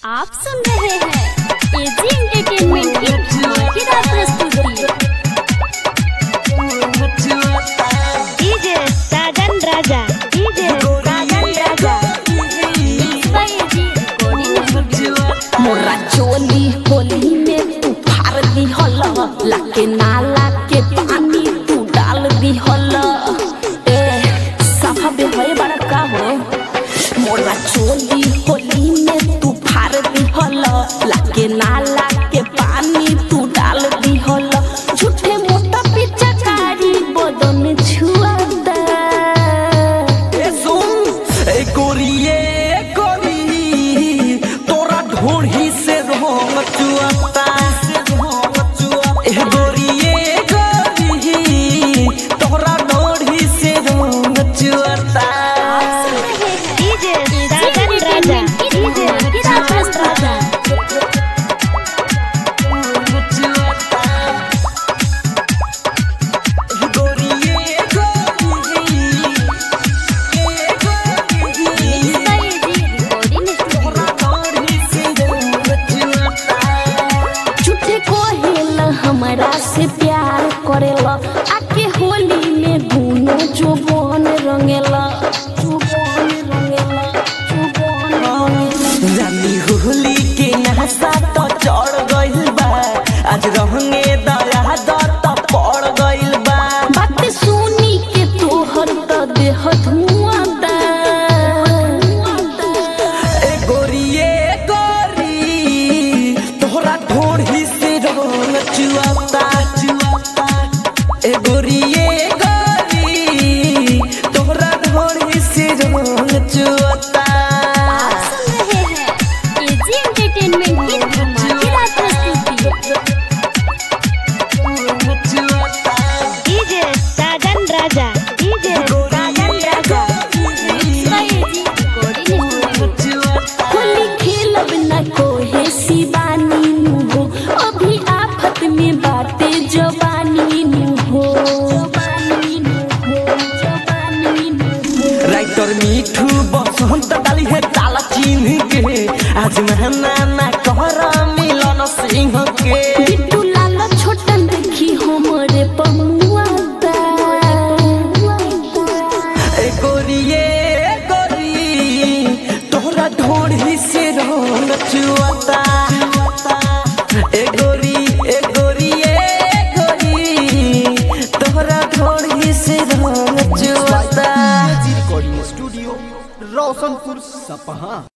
आप सुन रहे हैं एजी एंटरटेनमेंट की धमाकेदार प्रस्तुति DJ Sajan Raja DJ Sajan Raja by AG recording studio मोरा चोली होली में तू फार दी हल लाके नाला के पानी तू डाल दी हल ए सफा बे होए बड़ा का हो मोरा चोली होली में तू फार दी हल लाके नाला के पानी तू डाल दी हल झूठे मोटा पिचकारी बदन छुआ दे ए सुन ए गोरिए गोरी तोरा ढोढ़ी से रोंग चुअता ए गोरिए गोरी तोरा ढोढ़ी से रोंग चुअता डीजे साजन राजा डीजे धमाकेदार प्रस्तुति बाय एजी रिकॉर्डिंग स्टूडियो झूठे कोहेल हमरा से प्यार करेला आके होली में दुनो जुबान रंगेला जुबान रंगेला जुबान रंगेला रानी होली के नहसा तो चढ़ गइल बा आज रहंगे दया दत पड़ गइल बा बात सुनी के तोहर त देह धुआं दा ए गोरिए गोरी तोहरा ढोढ़ी से रंग चुआता चुआता ए गोरिए गोरी तोहरा ढोढ़ी से रंग चुआता सुन रहे हैं एजी एंटरटेनमेंट की धमाकेदार प्रस्तुति DJ Sajan Raja DJ Sajan Raja by AG recording studio Holi खेलब न कोहे शिवानी नु हो अभी आफत में बाटे जवानी नु हो जवानी नु हो जवानी नु हो राइटर मिठू बसंत डाली है काला चिन्ह के आज महना ना कहर मिलन सिंह के बिट्टू लाल छोटन देखी हमरे पमुआ दा ए गोरिए गोरी तोहरा ढोढ़ी से रंग चुआता ए गोरी ए गोरी ए गोरी तोहरा ढोढ़ी से रंग चुआता रिकॉर्डिंग स्टूडियो रोशनपुर सपहा